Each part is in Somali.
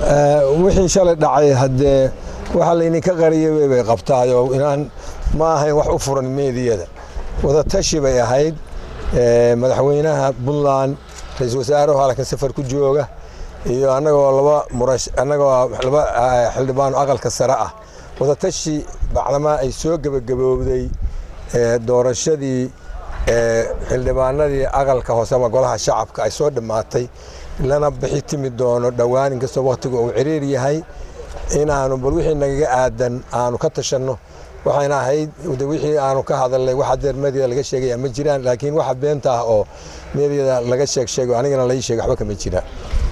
wixii shalay dhacay haddee waxa laydinka qariyay bay qabtaayoo inaan ma ahayn wax u furan meediyada wadatashi bay ahayd madaxweynaha puntland ra-iisul wasaaruhu halkan safar ku jooga iyo annagoo laba murash annagoo laba xildhibaano aqalka sare ah wadatashi bacdamaa ay soo gebagaboobday doorashadii xildhibaanadii aqalka hoose ama golaha shacabka ay soo dhammaatay lana bixi timi doono dhowaan inkastoo wakhtigu uu ciriir yahay inaanu bal wixii nagaga aadan aanu ka tashanno waxayna ahayd wixii aanu ka hadalnay wax hadeer medyada laga sheegaya ma jiraan laakiin waxa beenta ah oo medyada laga sheeg sheego anigana lai sheega waxba kama jiraan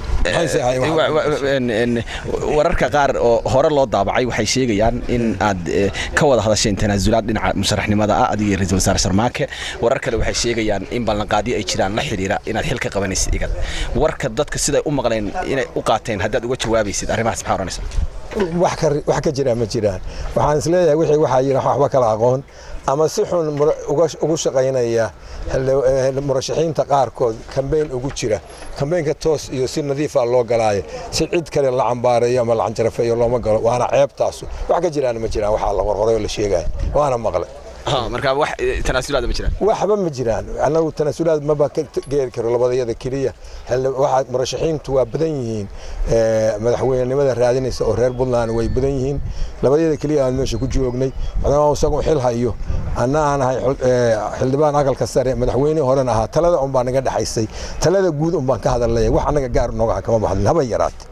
wararka qaar oo hore loo daabacay waxay sheegayaan in aad ka wada hadasheen tanaasulaad dhinaca musharaxnimada ah adiga ra-isul wasaare sharmaake warar kale waxay sheegayaan in ballanqaadyo ay jiraan la xidhiira inaad xil ka qabanaysid igad warka dadka siday u maqleen inay u qaateen haddaad uga jawaabaysid arrimahaas maxaa oranaysa wax ka jira ma jiraan waxaan isleeyahay wixii waxaa yidhi waxba kala aqoon ama si xun ugu shaqaynaya murashaxiinta qaarkood kambeyn ugu jira kambeynka toos iyo si nadiifa loo galaayo si cid kale la cambaareeyo ama la canjarafeeyo looma galo waana ceebtaasu wax ka jiraan ma jiraan waxaa la qorqoray oo la sheegaya waana maqlay marka wax tanaasulaad ma jiraan waxba ma jiraan annagu tanaasulaad maba ka geeri karo labadayada keliya waxaa murashaxiintu waa badan yihiin madaxweynenimada raadinaysa oo reer puntland way badan yihiin labadayada keliya aan meesha ku joognay maadaama isagu xil hayo anna aan ahay xildhibaan aqalka sare madaxweynihii horena ahaa talada un baa naga dhexaysay talada guud un baan ka hadalnaya wax annaga gaar nooga kama baxdin haba yaraate